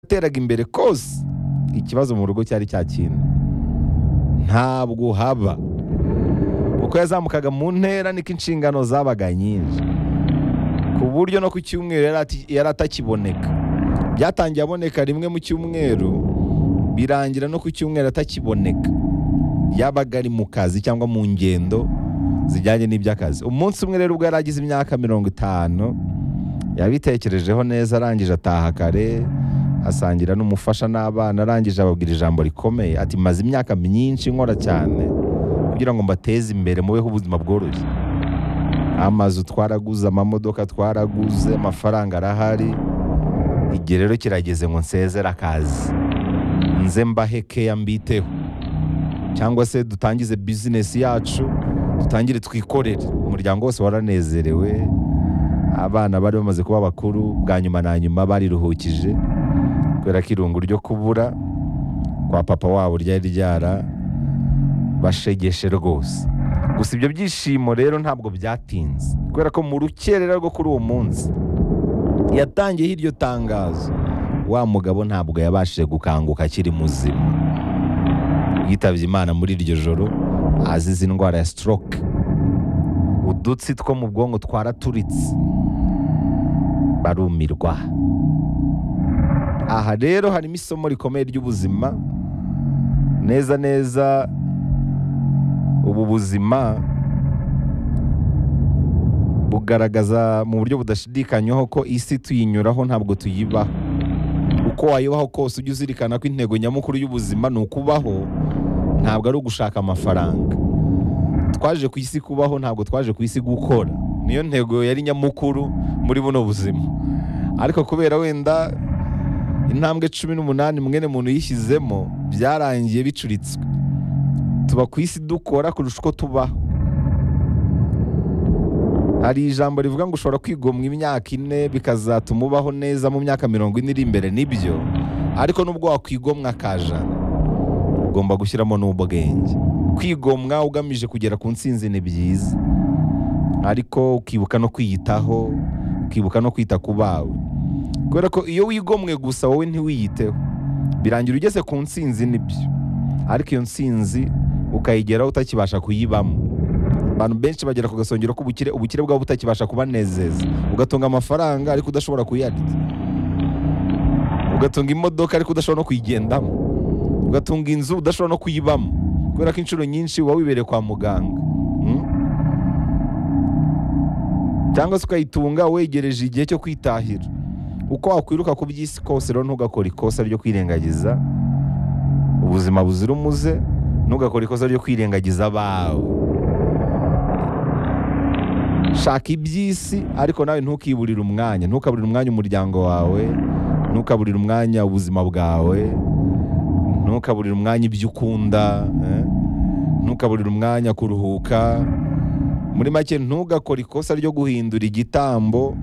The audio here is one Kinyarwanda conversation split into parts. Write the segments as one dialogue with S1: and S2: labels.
S1: yateraga imbere kose ikibazo mu rugo cyari cya kintu ntabwo haba uko yazamukaga mu ntera niko inshingano zabaga nyinshi ku buryo no ku cyumweru yari atakiboneka byatangiye aboneka rimwe mu cyumweru birangira no ku cyumweru atakiboneka yabaga ari mu kazi cyangwa mu ngendo zijyanye n'iby'akazi umunsi umwe rero ubwo yari agize imyaka mirongo itanu yabitekerejeho neza arangije ataha kare asangira n'umufasha n'abana arangije ababwira ijambo rikomeye ati maze imyaka myinshi nkora cyane kugira ngo mbateze imbere mubeho ubuzima bworoshye amazu twaraguze amamodoka twaraguze amafaranga arahari igihe rero kirageze ngo nsezere akazi nze mbahe keya mbiteho cyangwa se dutangize bizinesi yacu dutangire twikorere umuryango wose waranezerewe abana bari bamaze kuba bakuru bwa nyuma na nyuma bariruhukije kubera ko irungu ryo kubura kwa papa wabo ryari ryara bashegeshe rwose gusa ibyo byishimo rero ntabwo byatinze kubera ko mu rukerera rwo kuri uwo munsi yatangiyeho iryo tangazo wa mugabo ntabwo yabashije gukanguka akiri muzima yitabye imana muri iryo joro azize indwara ya stroke udutsi two mu bwonko twaraturitse barumirwa aha rero harimo isomo rikomeye ry'ubuzima neza neza ubu buzima bugaragaza mu buryo budashidikanywaho ko isi tuyinyuraho ntabwo tuyibaho uko wayibaho kose ujye uzirikana ko intego nyamukuru y'ubuzima ni ukubaho ntabwo ari ugushaka amafaranga twaje ku isi kubaho ntabwo twaje ku isi gukora niyo ntego yari nyamukuru muri buno buzima ariko kubera wenda intambwe cumi n'umunani mwene muntu yishyizemo byarangiye bicuritswe tuba ku isi dukora kurusha uko tubaho hari ijambo rivuga ngo ushobora kwigomwa imyaka ine bikazatuma ubaho neza mu myaka mirongo ine iri imbere nibyo ariko nubwo wakwigomwa akajana ugomba gushyiramo n'ubwenge kwigomwa ugamije kugera ku nsinzi ni byiza ariko ukibuka no kwiyitaho ukibuka no kwita ku bawe kubera ko iyo wigomwe gusa wowe ntiwiyiteho birangira ugeze ku nsinzi nibyo ariko iyo nsinzi ukayigeraho utakibasha kuyibamo abantu benshi bagera ku gasongero k'ubukire ubukire bwabo butakibasha kubanezeza ugatunga amafaranga ariko udashobora kuyarya ugatunga imodoka ariko udashobora no kuyigendamo ugatunga inzu udashobora no kuyibamo kubera ko inshuro nyinshi uba wibereye kwa muganga cyangwa se ukayitunga wegereje igihe cyo kwitahira uko wakwiruka ku by'isi kose rero ntugakora ikosa ryo kwirengagiza ubuzima buzira umuze ntugakora ikosa ryo kwirengagiza abawe shaka iby'isi ariko nawe ntukiburire umwanya ntukaburire umwanya umuryango wawe ntukaburire umwanya ubuzima bwawe ntukaburire umwanya ibyo ukunda ntukaburire umwanya kuruhuka muri make ntugakore ikosa ryo guhindura igitambo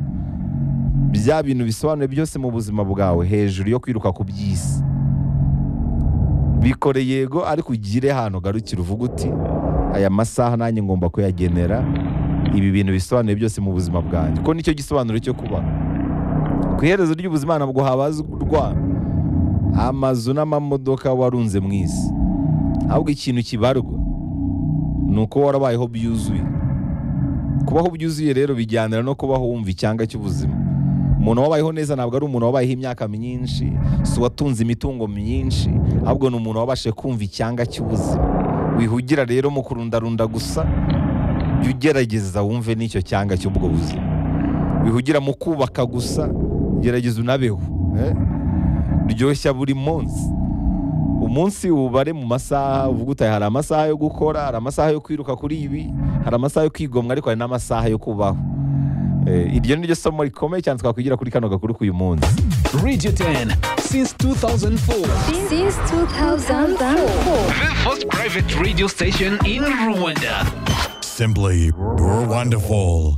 S1: bya bintu bisobanuye byose mu buzima bwawe hejuru yo kwiruka ku by'isi bikore yego ariko ugire ahantu ugarukira uvuga uti aya masaha nanjye ngomba kuyagenera ibi bintu bisobanuye byose mu buzima bwanjye ko nicyo gisobanuro cyo kuba ku iherezo ry'ubuzima ntabwo habazwa amazu n'amamodoka warunze mu isi ahubwo ikintu kibarwa ni uko warabayeho byuzuye kubaho byuzuye rero bijyanira no kubaho wumva icyanga cy'ubuzima umuntu wabayeho neza ntabwo ari umuntu wabayeho imyaka myinshi si uwatunze imitungo myinshi ahubwo ni umuntu wabashe kumva icyanga cy'ubuzima wihugira rero mu kurundarunda gusa jya ugerageza wumve n'icyo cyanga cy'ubwo buzima wihugira mu kubaka gusa gerageza unabeho ryoshya buri munsi umunsi ubare mu masaha uvuga uti hari amasaha yo gukora hari amasaha yo kwiruka kuri ibi hari amasaha yo kwigomwa ariko hari n'amasaha yo kubaho iryo ni ryo somo rikomeye cyane twakwigira kuri kano gakuru k'uyu munsi
S2: Radio 10 since 2004.
S3: Since 2004.
S2: The first private radio station in Rwanda.
S4: Simply wonderful.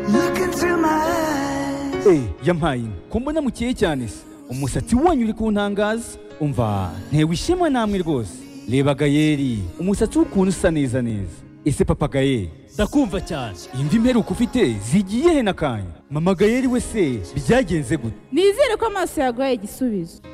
S5: Look into my eyes.
S6: Eh, yampaye inka. ko mbona mukeye cyane se umusatsi wanyu uri kuntangaza umva ntewe ishema namwe rwose reba gayeri umusatsi w'ukuntu usa neza neza ese papa gayeri ndakumva cyane imvi mperuka ufite zigiye he n'akanya mama gayeri we se byagenze gute
S7: nizere ko amaso yaguhaye igisubizo